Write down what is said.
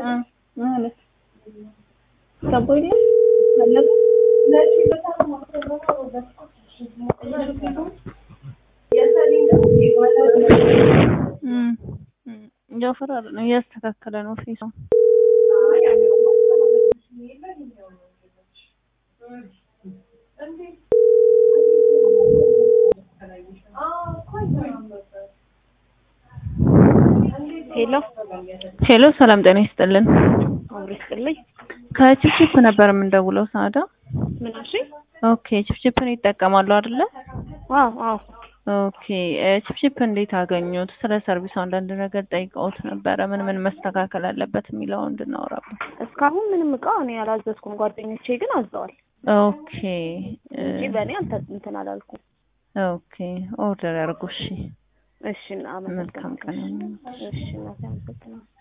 ማለት ገቦ የለም ፈለገ ጃፈር አይደለም እያስተካከለ ነው ፊቱ ሄሎ ሄሎ ሰላም ጤና ይስጥልን አብሮ ይስጥልኝ። ከቺፕቺፕ ነበር የምንደውለው ሳዳ ምን አልሽ? ኦኬ ቺፕቺፕን ይጠቀማሉ አይደለ አዎ አዎ ኦኬ ቺፕቺፕ እንዴት አገኙት ስለ ሰርቪሱ አንዳንድ ነገር ጠይቀውት ነበረ ምን ምን መስተካከል አለበት የሚለው እንድናወራበት እስካሁን ምንም እቃ እኔ አላዘዝኩም። ጓደኞቼ ግን አዘዋል ኦኬ እንጂ በእኔ አልተ እንትን አላልኩም። ኦኬ ኦርደር ያርጉ እሺ እሺ እና መልካም ቀን እሺ እናቴ አመሰግናለሁ።